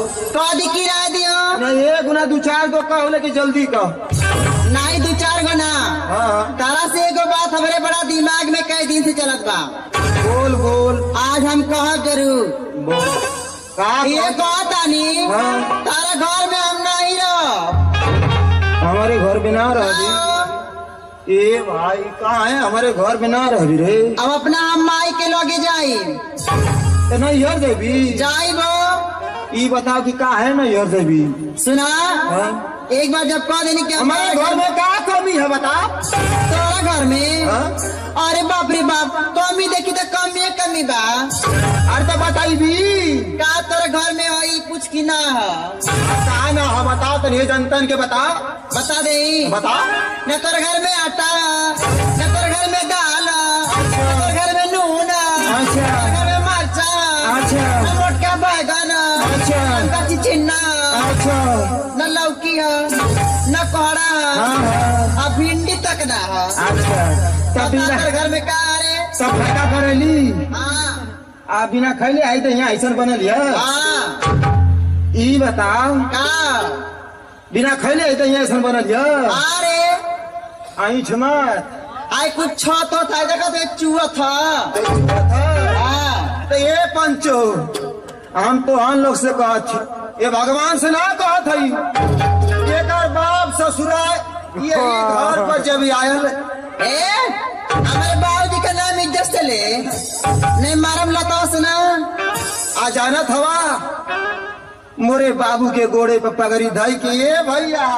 कदी किराया दियो नहीं एक गुना दू चार गो कहो लेकिन जल्दी कह नहीं दो चार गो ना हाँ तारा से एगो बात हमरे बड़ा दिमाग में कई दिन से चलत बा बोल बोल आज हम कहब जरूर बोल का ये कहतानी हाँ। तारा घर में हम नहीं रह हमारे घर में ना रह ए भाई कहाँ है हमारे घर में ना रह रे अब अपना हम माई के लगे जाई तो नहीं यार देवी जाई वो ई बताओ कि का है ना यार देवी सुना हाँ? एक बार जब कह देनी कि हमारे घर में का कमी है बता तोरा घर में हाँ? अरे बाप रे बाप कमी देखी तो कमी है कमी बा अरे तो बताई भी का तोरा घर में आई कुछ की ना है का ना है बता तो नहीं जनतन के बता बता दे बता न तोरा घर में आटा न तोरा घर में दाल न तोरा घर में नून न अच्छा तोरा घर में मरचा अच्छा न मोटका बैगन अच्छा न कच्ची चिन्ना अच्छा न लौकी है न कोहड़ा हाँ हाँ आ भिंडी तक ना है अच्छा तब बिना तोरा घर में का रे सब फायदा करेली हाँ आ बिना खैले आई तो यहाँ ऐसा बनल है हाँ ई बताओ का बिना खैले आई तो यहाँ ऐसा बनल है अरे ऐठ मत आई कुछ छत था देखा तो एक चूहा था हाँ तो ये पंचो हम तो हम लोग से कहत छी ये भगवान से ना कहत हई एकर बाप ससुरा ये घर पर जब आयल ए हमारे बाबूजी का नाम इज्जत से ले नहीं मारम लता सुना आ जानत हवा मोरे बाबू के गोड़े पर पगड़ी धई के ये भैया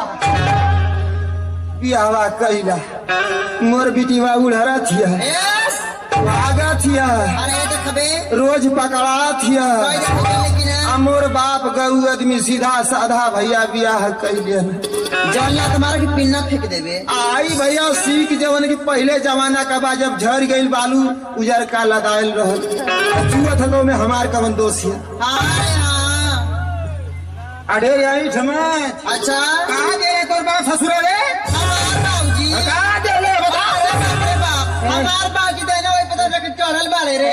बियावा कैला मोर बिटिवा उड़हरा थिया ए भागा थिया अरे देखबे रोज पकड़ा थिया कोई देखबे लेकिन आ मोर बाप गऊ आदमी सीधा साधा भैया बियाह कैलियन जौन ला तुम्हारा की पिन्ना फेंक देबे आई भैया सीख जवन की पहले जमाना का बा जब झड़ गईल बालू उजर का लदायल रहल चुअत हलो में हमार कवन दोष है अरे हाँ अरे आई समाज अच्छा कहाँ दे रे तोर बाप ससुर रे हमार बाबूजी कहाँ दे ले बता अरे बाप रे बाप हमार बाबूजी देना वही पता नहीं चढ़ल बाड़े रे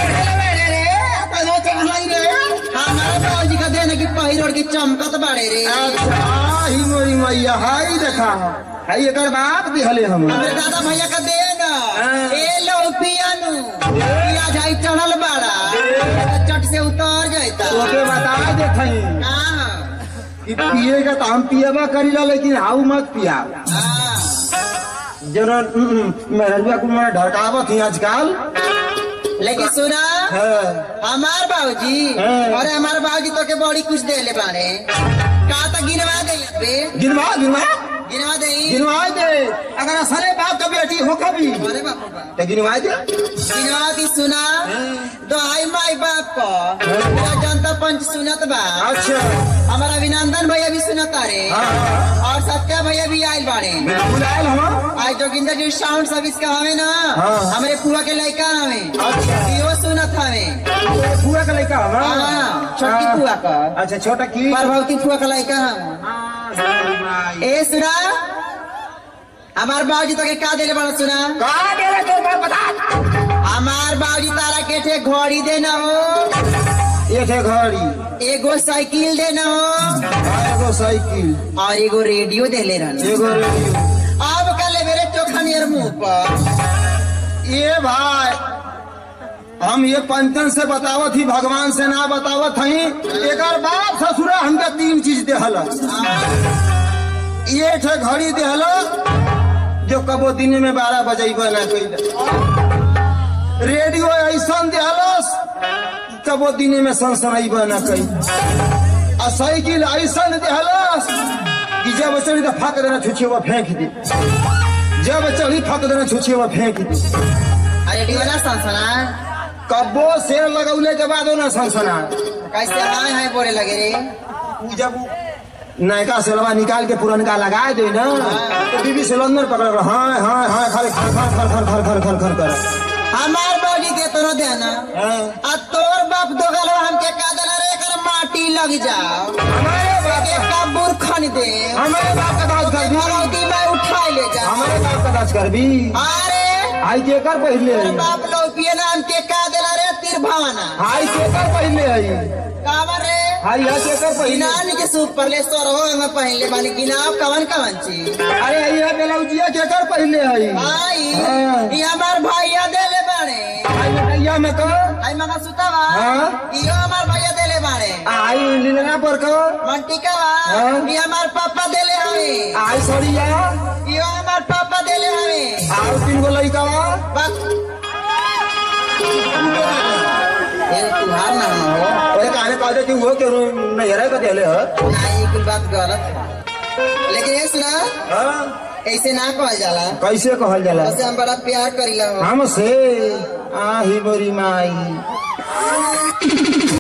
हमारे बाबूजी का देने की पहिरोड़ की चमकत बाड़े रे अच्छा ही मोरी मैया हाई देखा हाई एकर बाप दिहले हम हमारे दादा भैया का दे ना हाँ। ए लो पियानु पिया जाई चढ़ल बाड़ा चट से उतर जाता ओके बता दे थई हाँ कि पिएगा तो हम पिएबा करीला लेकिन हाउ मत पिया हाँ जरा मेहरुआ को मैं ढड़कावत ही आजकल लेकिन सुना हाँ। हमार बाबूजी हाँ। अरे हमार बाबूजी तो के बड़ी कुछ दे ले बाड़े का तो गिनवा दे बे गिनवा गिनवा गिनवा दे गिनवा दे अगर असरे बाप का बेटी हो कभी अरे बाप रे बाप तो गिनवा दे गिनवा दी सुना दोहाई माई बाप को पूरा जनता पंच सुनत बा अच्छा हमारा अभिनंदन भैया भी सुनत रे हाँ, हाँ। और सत्या भैया भी आयल बाड़े बुलायल हम आज जोगिंदर जी साउंड सर्विस का हवे ना हाँ। हमारे पुआ के लड़का हवे अच्छा। इहो सुनत हवे फुआ का लड़का हम हाँ, छोटकी फुआ का। अच्छा छोटा की प्रभावती फुआ का लड़का हम हाँ, ए सुना हमार बाबूजी तो के का देले बड़ा सुना कहाँ दे रहे तो मैं बता हमार बाबूजी तारा के ठे घड़ी देना हो ये थे घड़ी एगो साइकिल देना हो एगो साइकिल और एगो रेडियो देले रहना एगो रेडियो अब कल मेरे चोखा नियर मुंह पर ये भाई हम ये पंचन से बतावत ही भगवान से ना बतावत हई एकर बाप ससुरा हमके तीन चीज देहल ये ठे घड़ी देहल जो कबो दिन में बारह बजेब ना कैल रेडियो ऐसा देहलस कबो दिन में सनसनब ना कैल आ साइकिल ऐसा देहलस कि जब चढ़ी तो फाक देना छुछे वो फेंक दे जब चढ़ी फाक देना छुछे वो फेंक दे रेडियो ना सनसना कब्बो शेर लगौले के बाद ना सनसना कैसे हाय हाय बोले लगे रे उ जब नयका सेलवा निकाल के पुरनका लगा दे ना तो बीबी सिलेंडर पकड़ रहा हाँ हाँ हाँ खाली खर खर खर खर खर खर खर खर कर हमार बाबूजी दे तो देना हाँ। आ तोर बाप दोगलवा हमके का देला रे एकर माटी लग जाओ हमारे बाप एक का कबूर खन दे हमारे बाप का दाज कर भी भगवती मैं उठा ले जा हमारे बाप का दाज कर भी अरे आई के कर पहले तोर आई बाप लोपिए नाम के का देला रे तिर भावना आई के कर पहले आई काबर रे हाय या के कर पहिने गिनान के सूप पर ले सो रहो हम पहले बानी गिनाव कवन कवन चीज अरे ये ब्लाउजिया के कर पहले हई भाई हाँ। ये हमार भैया देले बाड़े आई बेटैया में कर आई मगा सुतावा हाँ। इहो हमार भैया देले बाड़े आई लीलना पर कर मंटिकावा हाँ। ये हमार पापा देले हवे आई सड़िया इहो हमार पापा देले हवे आओ तीन गो लइका बस ये तुहार ना हो अरे काहे कहते कि वो के नहरा का देले ह ना ये कुल बात गलत है लेकिन ये सुना हां ऐसे ना कहल जाला कैसे कहल जाला वैसे हम बड़ा प्यार करीला हो हमसे आही बरी माई